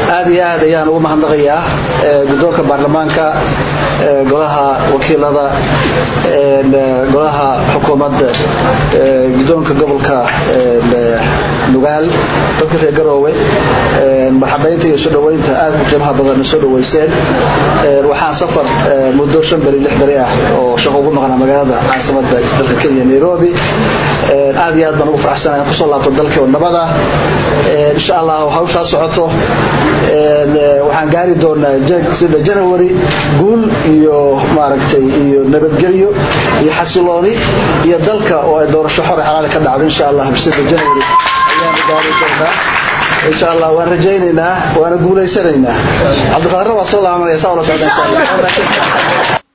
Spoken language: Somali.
aad iyo aad ayaan ugu mahadnaqayaa guddoonka baarlamaanka golaha wakiilada golaha xukuumadda guddoonka gobolka nugaal dadka reer garoowe marxabaynta iyo soo dhoweynta aad u qiimaha badanna soo dhoweyseen waxaan safar muddo shan beri lix beri ah oo shaqo ugu maqnaa magaalada caasimada dalka kenya nairobi aad iyo aad baan ugu faraxsanahay kusoo laabto dalka nabada insha allah hawshaa socoto waxaan gaari doonaa sida january guul iyo maaragtay iyo nabadgelyo iyo xasilooni iyo dalka oo ay doorasho xore xalaali ka dhacdo insha allah sida january ayaanu gaari doonaa insha allah waan rajaynaynaa waana guulaysanaynaa cabdiqaadir waa soo laabanaya saa ula socda insha allah